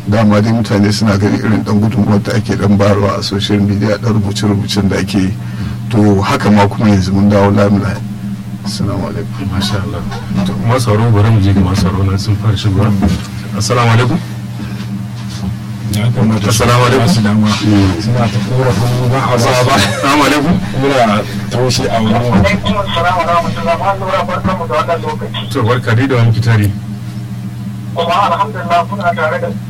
dama dai mutane suna ganin irin dan gudunmuwar da ake dan bayarwa a social media dan rubuce-rubucen da ake yi to haka ma kuma yanzu mun dawo lamila assalamu alaikum masha Allah to kuma sauro bari mu je ga masu sauro nan sun fara shigowa assalamu alaikum assalamu alaikum suna ta korafin ba a ba ba assalamu alaikum muna taushe a wani alaikum assalam wa rahmatullahi wa barakatuh barkamu da wannan lokaci to barka dai da wani kitari kuma alhamdulillah kuna tare da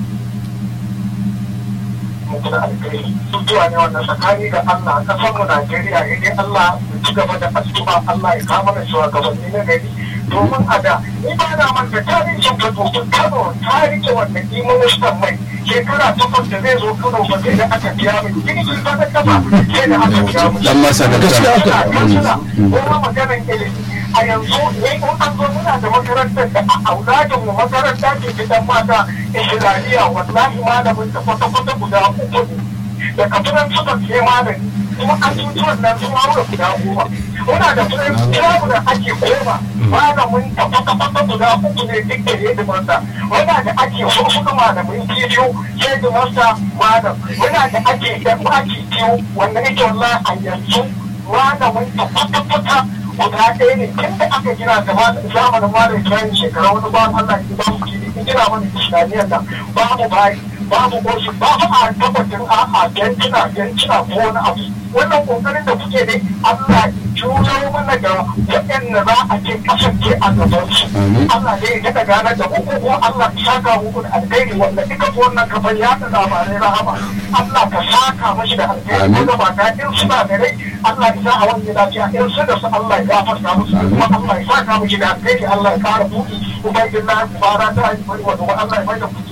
mutum alkhairi mutuwa ne wannan tsakani da Allah kasar mu Najeriya idan Allah ya ci gaba da addu'a Allah ya kama da shugabanni na gari domin a da ni ba na manta tarihin ka domin Kano ta rike wannan iministan mai shekara takwas da zai zo Kano ba sai da aka biya mai jirgi ba da kafa sai da aka biya mu dan masa da kansila kuma maganar ilimi a yanzu ne in an zo muna da makarantar da a auladin mu makaranta ce gidan mata islamiyya wallahi malamin da kwata-kwata guda uku ne da kafinan suka ce malami kuma an tutuwan nan sun haura guda goma muna da firin kiramu da ake goma malamin da kwata-kwata guda uku ne duk da hidimarsa muna da ake hurhudu malamin kibiyu hidimarsa malam muna da ake yan baki biyu wanda nake wallahi a yanzu malamin da kwata-kwata guda ɗaya ne tun da aka gina da zamanin malam kiran shekara wani ba Allah ya ba su kiri in gina mana islamiyar nan babu bayi babu goshi babu a tabbatin a a yankina yankina ko wani abu wannan kokarin da kuke ne Allah ya juyo mana da waɗanda za a ce kasance a gaban su Allah ne ya daga gane da ku ko Allah ya saka muku da alkhairi wanda duka wannan kafar ya da labarai rahama Allah ka saka mashi da alkhairi ko da ba ta in suna da rai Allah ya sa a wani lafiya in su da su Allah ya gafarta musu kuma Allah ya saka mashi da alkhairi Allah ya kara buɗi ubangiji bara ta yi bari wa Allah ya mai da kuɗi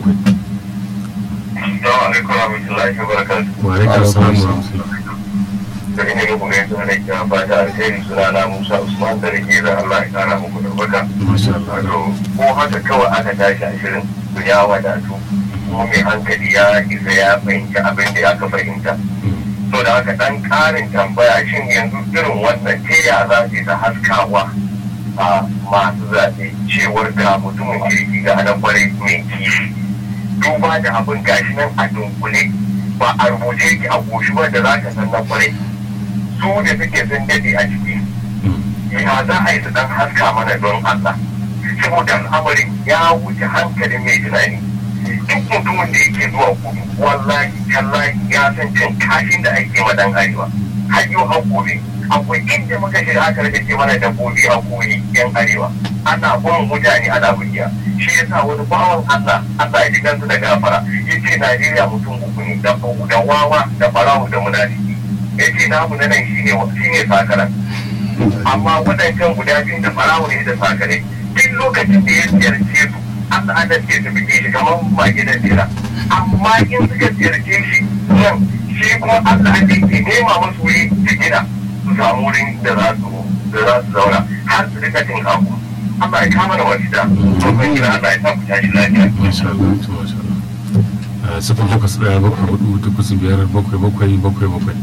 Assalamu alaikum warahmatullahi wabarakatuh. wa alaikum assalam wa rahmatullahi Da ina muku gaisuwa da ke fata alheri suna na Musa Usman da rike da Allah ya kara muku da baka. masha Allah Wato ko haka kawai aka tashi a shirin to ya wadatu. Kuma mai hankali ya isa ya fahimci abin da aka fahimta. To da haka dan karin tambaya shin yanzu irin wannan ta ya za ta haskawa a masu zaɓe cewar ga mutumin kirki ga na kwarai mai kishi. duba da abin gashi nan a dunkule ba a rubuce yake a goshi ba da za ka san na kwarai su da suke sun dade a ciki ya za a yi su dan haska mana don Allah saboda al'amarin ya wuce hankalin mai tunani duk mutumin da yake zuwa kudu wallahi tallahi ya san cin kashin da ake ma dan arewa har yau har gobe akwai inda muka shiga aka rage mana dabbobi a koyi yan arewa ana bin mutane ana bugiya shi yasa wani bawan Allah Allah ya ji kansu da gafara yace Najeriya mutum uku ne da da wawa da farahu da munafiki yace namu na nan shine shine sakaran amma wadancan guda biyu da farahu ne da sakare duk lokacin da ya ziyarce su Allah an da ce su bige shi kamar mage da jira amma in suka ziyarce shi nan shi kuma Allah an da ke nema musu wuri su gina su samu wurin da za su da za su zauna har su rika jin haku Allah ya kama da wasida babban gida Allah ya sa ku tashi lafiya masha Allah to masha Allah Ah, sifin takwas ɗaya bakwai hudu takwas biyar bakwai bakwai bakwai bakwai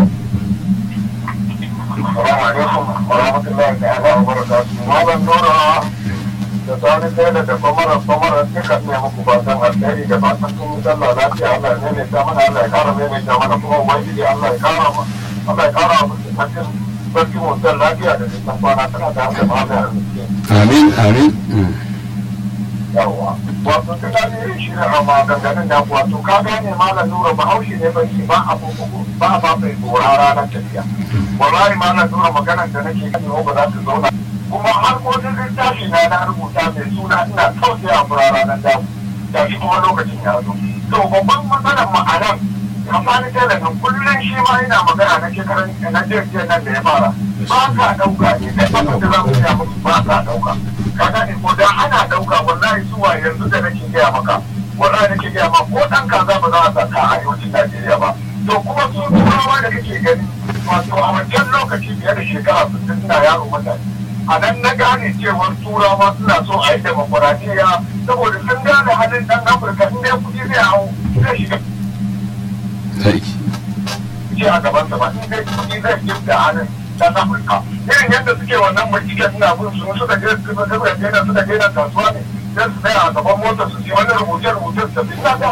Assalamu alaikum wa rahmatullahi ta'ala wa barakatuhu. Malam Nura da sani tela da kwamara kwamara duka ne muku fatan alheri da fatan kun yi sallah lafiya Allah ya maimaita mana Allah ya kara maimaita mana kuma ubangiji Allah ya kara ma Allah ya kara mu cikin sarki mutan lafiya da dukkan kwana tana da haka ma da arziki. amin amin Yawwa. Wato ta gane irin shi ne amma ganganin da wato ka gane malam Nura bahaushe ne bai ba a ba a ba bai gora ranar tafiya. Wallahi malam Nura maganar da nake gani ba za ta zauna kuma har kodin littafi na na rubuta mai suna ina tausaya fura ranar damu da shi kuma lokacin ya zo to babban matsalar ma'anar kamfani talabin kullum shi ma yana magana na shekaran na jirgin nan da ya fara ba ka ɗauka ne da abin da za mu gaya musu ba ka ɗauka ka gane ko da ana ɗauka wallahi zuwa yanzu da nake gaya maka wallahi nake gaya ma ko ɗan kaza ba za a saka a arewacin Najeriya ba to kuma su turawa da kake gani wato a wancan lokaci fiye da shekara sittin suna yaro mutane a nan na gane cewar turawa suna so a yi demokuraɗiyya saboda sun gane halin ɗan afirka in dai kuɗi zai hau zai shiga sarki ce a gaban sa ba in dai kuɗi zai gifta hannun ɗan afirka irin yadda suke wannan binciken suna bin su suka je suka je suka je kasuwa ne sai su tsaya a gaban motar su ci wani rubuce-rubuce su tafi ina ga